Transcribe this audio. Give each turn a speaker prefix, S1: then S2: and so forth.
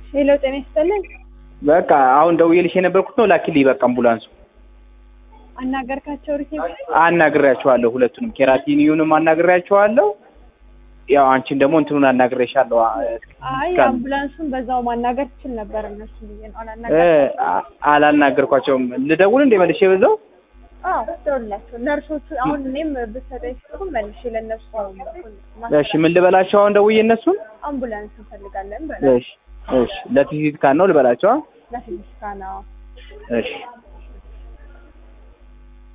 S1: ሄሎ ጤና ይስጥልኝ።
S2: በቃ አሁን ደውዬልሽ የነበርኩት ነው ላኪልኝ። በቃ አምቡላንሱ
S1: አናገርካቸው ሪሴፕሽን?
S2: አናግሬያቸዋለሁ። ሁለቱንም ኬራቲኒዩንም አናግሬያቸዋለሁ። ያው አንቺን ደግሞ እንትኑን አናግሬሻለሁ።
S1: አይ አምቡላንሱን በዛው ማናገር ትችል ነበር። እነሱ ብዬ ነው
S2: እ
S1: አላናገር
S2: አ- አላናገርኳቸውም። ልደውል እንደ መልሼ በዛው
S1: አዎ ደውላቸው ነርሶቹ አሁን እኔም ብትሰጠኝ ስልኩ መልሼ ለእነሱ ነው
S2: እሺ፣ ምን ልበላቸው አሁን ደውዬ እነሱን?
S1: አምቡላንስ እንፈልጋለን በላ
S2: እሺ፣ እሺ፣ ለቲሲት ካን ነው ልበላቸው?
S1: ለፊዚካ ነው
S2: እሺ